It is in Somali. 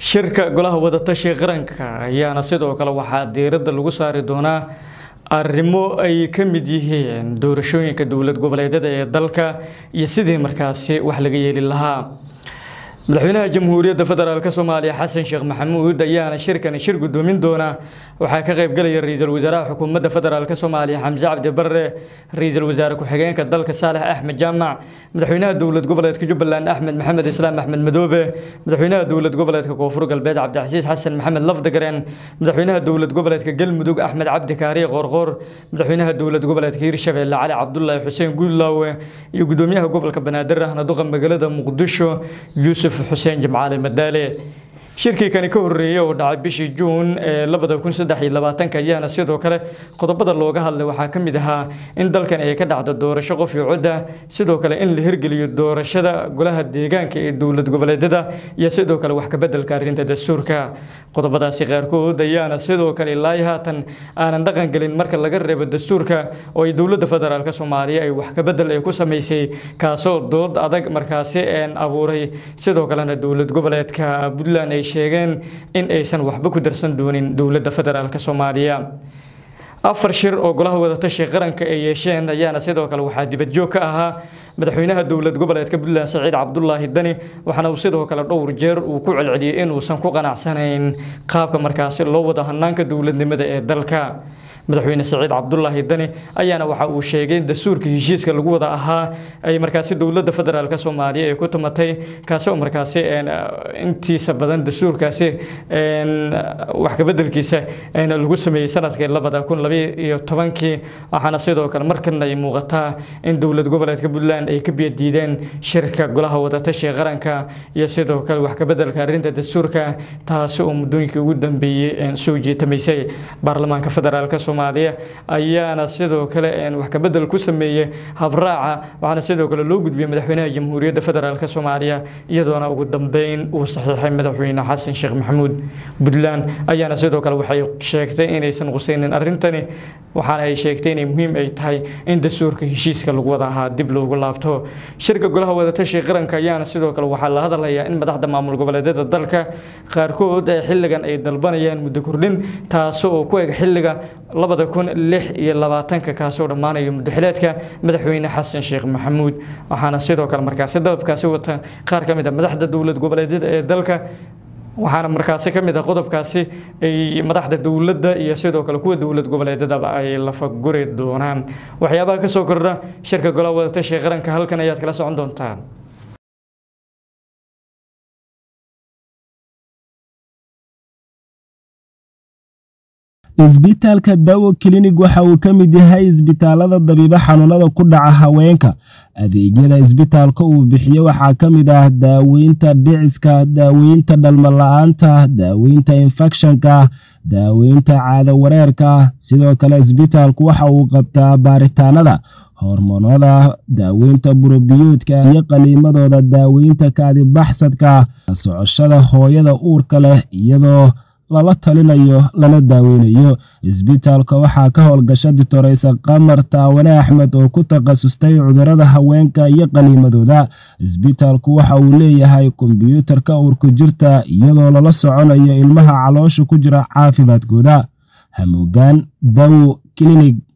shirka golaha wadatashiga qaranka ayaana sidoo kale waxaa diiradda lagu saari doonaa arrimo ay ka mid yihiin doorashooyinka dowlad goboleedyada ee dalka iyo sidii markaasi wax laga yeeli lahaa madaxweynaha jamhuuriyadda federaalk soomaaliya xasan sheekh maxamuud ayaana shirkani shir gudoomin doona waxaa ka qaybgalaya ra-iisul wasaaraha xukuumadda federaalk soomaaliya xamse cabdi barre ra-iisul wasaare ku-xigeenka dalka saalex axmed jaamac madaxweynaha dowlad goboleedka jubbaland axmed maxamed islaam axmed madoobe madaxweynaha dowlad goboleedka koonfur galbeed cabdicasiis xasan maxamed lafdagaren madaxweynaha dowlad goboleedka galmudug axmed cabdi kaariye qoorqoor madaxweynaha dowlad goboleedka hirshabeelle cali cabdulaahi xuseen guudlaawe iyo gudoomiyaha gobolka banaadir ahna duqa magaalada muqdisho yuusuf xuseen jimcaale madaale shirkii kani ka horreeyey oo dhacay bishii juun ee labada kun saddex iyo labaatanka ayaana sidoo kale qodobada looga hadlay waxaa ka mid ahaa in dalkan ay ka dhacdo doorasho qof iyo codda sidoo kale in la hirgeliyo doorashada golaha deegaanka ee dowlad goboleedyada iyo sidoo kale wax kabeddelka arrinta dastuurka qodobadaasi qaarkood ayaana sidoo kale ilaa haatan aanan dhaqan gelin marka laga reebo dastuurka oo ay dowladda federaalk soomaaliya ay wax kabedel ay ku samaysay kaasoo dood adag markaasi een abuuray sidoo kalena dowlad goboleedka puntland ay sheegeen in aysan waxba ku darsan doonin dowladda federaalk soomaaliya afar shir oo golaha wadatashiga qaranka ay yeesheen ayaana sidoo kale waxaa dibadjoog ka ahaa madaxweynaha dowlad goboleedka puntland saciid cabdulaahi dani waxaana uu sidoo kale dhowr jeer uu ku celceliyey inuusan ku qanacsanayn qaabka markaasi loo wada hanaanka dowladnimada ee dalka madaxweyne saciid cabdulaahi dani ayaana waxa uu sheegay in dastuurka heshiiska lagu wada ahaa ay markaasi dowladda federaalk soomaaliya ay ku tumatay kaasi oo markaasi intiisa badan dastuurkaasi wax kabedelkiisa lagu sameeyey sanadkii labada kun labayo iyo tobankii waxaana sidoo kale markana ay muuqataa in dowlad goboleedka puntland ay ka biyadiideen shirka golaha wadatashiga qaranka iyo sidoo kale wax kabedelka arrinta dastuurka taasi oo muddooyinkii ugu dambeeyey soo jiitamaysay baarlamaanka federaalk soomaaliya ayaana sidoo kale wax kabedel ku sameeyey habraaca waxaana sidoo kale loo gudbiyey madaxweynaha jamhuuriyadda federaalk soomaaliya iyadoona ugu dambeyn uu saxiixay madaxweyne xasan sheekh maxamuud puntland ayaana sidoo kale waxay sheegtay inaysan qusaynin arrintani waxaana ay sheegtay inay muhiim ay tahay in dastuurka heshiiska lagu wada ahaa dib loogu laabto shirka golaha wadatashiga qaranka ayaana sidoo kale waxaa la hadlayaa in madaxda maamul goboleedyada dalka qaarkood ee xilligan ay dalbanayaan muddo kordhin taasi oo ku eg xilliga labada kun lix iyo labaatanka kaasoo dhammaanayo muddaxileedka madaxweyne xasan sheekh maxamuud waxaana sidoo kale markaasi dalabkaasi wata qaar ka mid a madaxda dowlad goboleedyada ee dalka waxaana markaasi ka mid ah qodobkaasi ay madaxda dowladda iyo sidoo kale kuwa dowlad goboleedyadaba ay lafaguri doonaan waxyaabaha ka soo kordha shirka golaha wadatashiga qaranka halkan ayaad kala socon doontaan isbitaalka dawo klinig waxa uu ka mid yahay isbitaalada dabiibo xanuunada ku dhaca haweenka adeegyada isbitaalka uu bixiyo waxaa ka mid ah daaweynta dhiciska daaweynta dhalmala-aanta daaweynta infekshanka daaweynta caado wareerka sidoo kale isbitaalku waxa uu qabtaa baaritaanada hormoonada daaweynta burobiyoodka iyo qaliimadooda daaweynta kaadibaxsadka socoshada hooyada uurka leh iyadoo lala talinayo lana daaweynayo isbitaalka waxaa ka howlgasha ditoreysa qamar taawane axmed oo ku takhasustay cudurada haweenka iyo qaniimadooda isbitaalku waxa uu leeyahay kombyuutarka uurku jirta iyadoo lala soconayo ilmaha caloosha ku jira caafimaadkooda hamuugaan dawo klinig